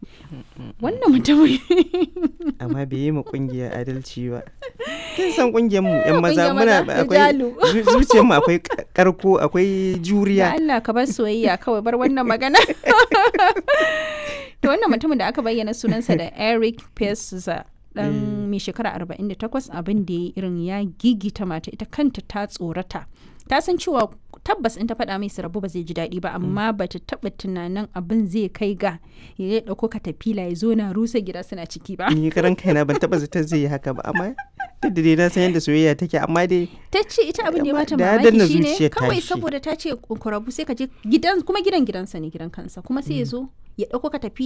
wannan mutumin amma bai yi ma kungiya adalci ba kin san kungiyar mu yan maza Kungiyar muna maza, da akwai jalu. zu- zuciyar mu akwai ka- karko akwai ya juriya Allah ka bar soyayya kawai bar wannan magana to wannan mutumin da aka bayyana sunansa da Eric Pesa dan mai shekara 48 abin da ya irin ya gigita mata ita kanta ta tsorata ta san cewa tabbas in ta faɗa mai su rabu ba zai ji daɗi ba amma ba ta taɓa tunanin abin zai kai ga ya ɗauko katafila ya zo na rusa gida suna ciki ba ni karan kaina ban taba zata zai yi haka ba amma duk da dai na san yadda soyayya take amma dai ta ce ita abin da ya Amma bata da ya danna mamaki shine zuciyar kawai tashi. saboda ta ce ku rabu sai ka je gidan kuma gidan gidansa ne gidan kansa kuma sai ya zo ya ɗauko ka tafi